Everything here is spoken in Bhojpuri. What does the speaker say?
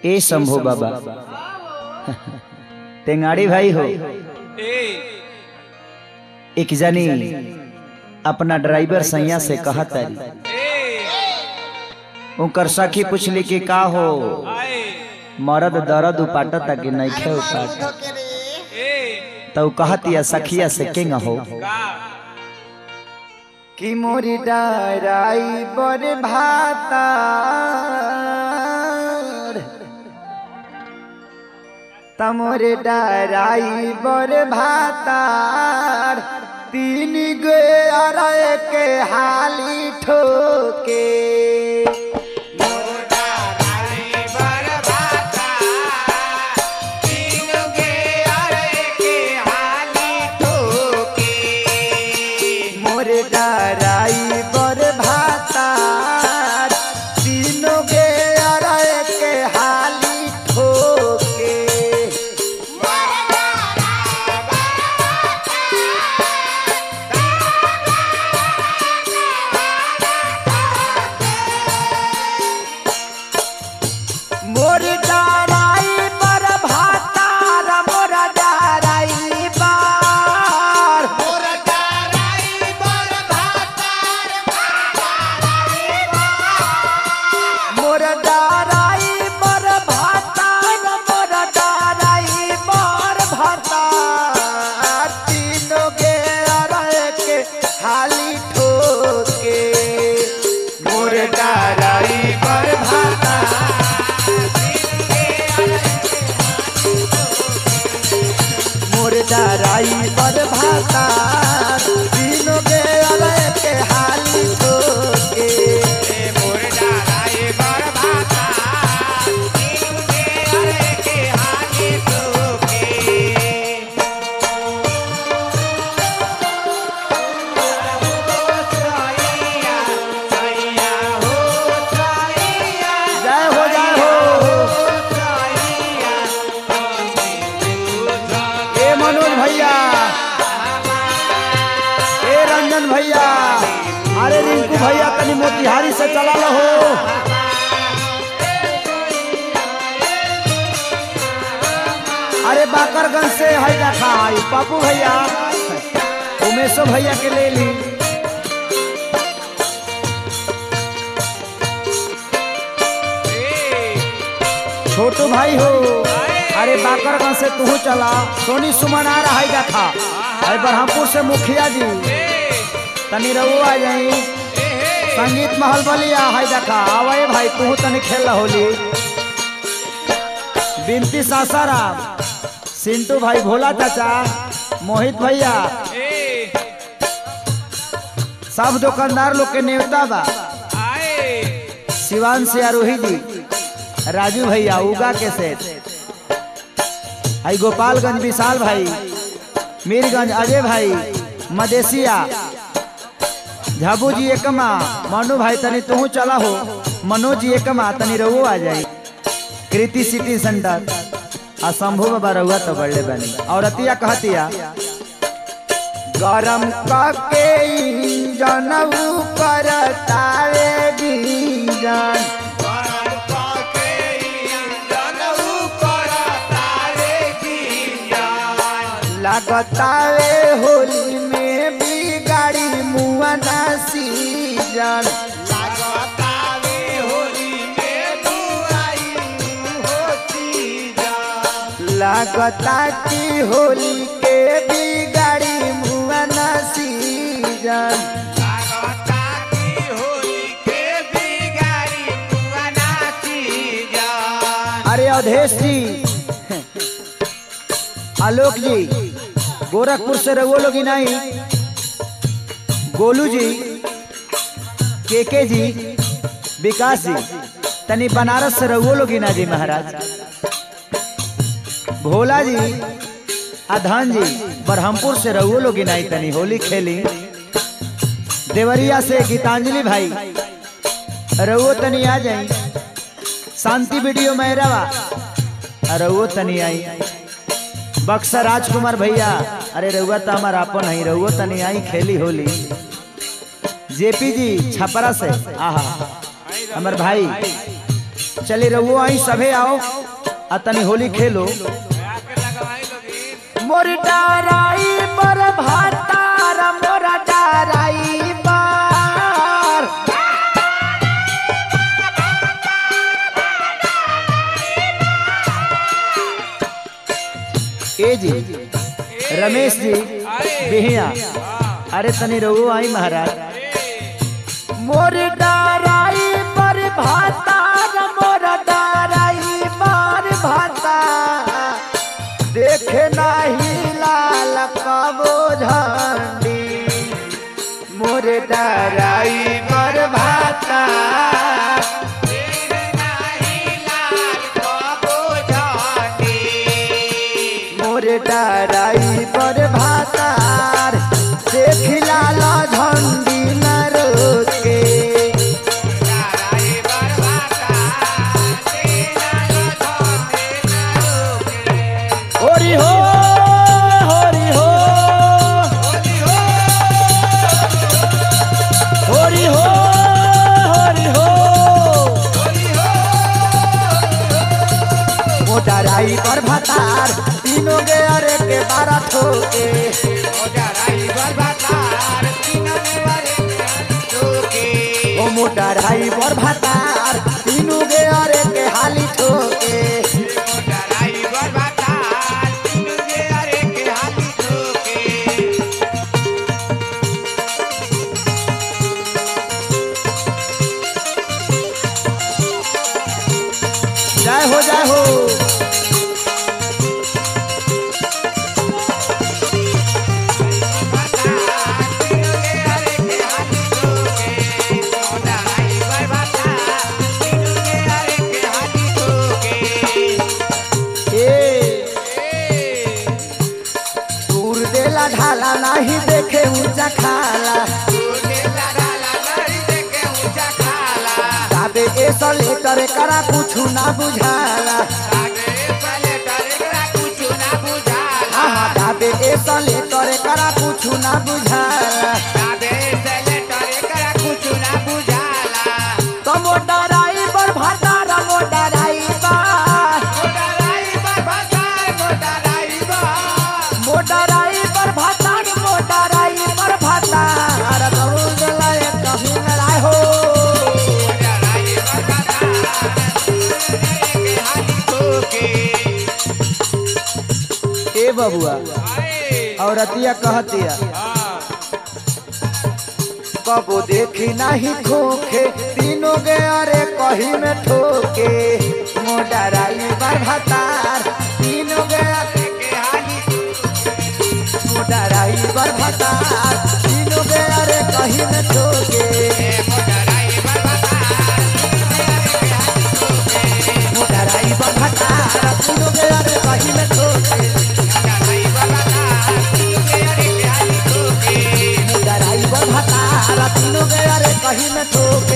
ए शंभू बाबा टेंगाड़ी भाई हो एक जनी अपना ड्राइवर सैया से कहा तारी उनकर सखी पूछली कि का हो मरद दर्द उपाटता कि नहीं खे उपाट तो कहतिया सखिया से केंग हो कि मोरी डाराई बर भाता तमोरे डाराई बर भातार तीन गे अरे के हाली ठोके मोरे डाराई बर भातार तीनों गे अरे के हाली ठोके मोर डाराई पर भातार मोर डाराई बार मोर डाराई पर भातार मोर डाराई पर भातार तीनों के अरे के हाली ठोके मोर डाराई पर भातार मोर डाराई पर भाता तीनों के अलग के हाली ठोके जय हो जय हो ए मनोज भैया ए रंजन भैया अरे रिंकू भैया तनी मोतिहारी से चला लो हो अरे बाकरगंज से है देखा है पापू भैया उमेशो भैया के ले ली छोटू भाई हो अरे बाकरगंज से तू चला सोनी सुमन आ रहा है देखा अरे बरहमपुर से मुखिया जी तनी रहो आ जाई संगीत महल बलिया है देखा आवे भाई तू तनी खेल होली बिनती सासाराम सिंटू भाई भोला चाचा मोहित भैया सब दुकानदार लोग के नेवता बा शिवान से आरोही जी राजू भैया उगा के सेठ आई गोपालगंज विशाल भाई मीरगंज अजय भाई मदेशिया झाबू जी एकमा मनु भाई तनी तू चला हो मनोज जी एकमा तनी रहो आ जाई कृति सिटी सेंटर आ शंभू बाबा रहुआ तो बड़े बनी और अतिया कहतिया गरम कके जनऊ करता रे बीजन लगता रे होली में बिगाड़ी मुआना सीजन लगता की होली के बिगाड़ी मुआना सीजन अरे अवधेश जी आलोक जी गोरखपुर से रघुओ लोग नहीं गोलू जी केके जी विकास जी तनी बनारस से रघुओ लोग ना जी महाराज भोला जी अधन जी बरहमपुर से रघुओ लोग नहीं तनी होली खेली देवरिया से गीतांजलि भाई रघुओ तनी आ जाई शांति वीडियो मैरवा रघुओ तनी आई बक्सर राजकुमार भैया अरे रहुआ तो हमारा अपन है रहुआ तनी आई खेली होली जेपी जी छपरा से आहा हमर भाई चली रहुओ आई सभे आओ आ तनी होली खेलो मोर डाराई पर भातार मोर डाराई पर ए जी रमेश जी बिहिया अरे तनी रहुओ आई महाराज मोर डाराई पर भातार मोर डाराई पर भाता देखे नाही लाल कबो झंडी मोर डाराई पर भाता मोर डाराई पर भातार देख लाल झंडी न रोके होरी हो होरी हो होरी हो होरी हो मोटराई पर भतार तीनों गे अरे के बारह ठोके ओ मोटराई पर भतार तीनों गे अरे के हाली ठोके जय हो जय हो ए दूर देला ढाला नहीं देखे ऊंचा खाला दाबे ऐसा लेकर करा कुछ ना बुझाला हाँ दाबे ऐसा लेकर करा कुछ ना बुझाला तो मोटराई पर भातार मोटराई पर मोटराई पर भातार मोटराई पर भातार कहूँ गला कभी लड़ाई हो ए बबुआ औरतिया कहतिया कबो देखी नहीं खोखे तीनों गे अरे कही में ठोके मोटराई पर भतार तीनों गे मोटराई पर भतार तीनों गे अरे कही में ठोके मोटराई पर भतार तीनों गे अरे कही में ठोके मोटराई पर भतार तीनों गे अरे कही में ठोके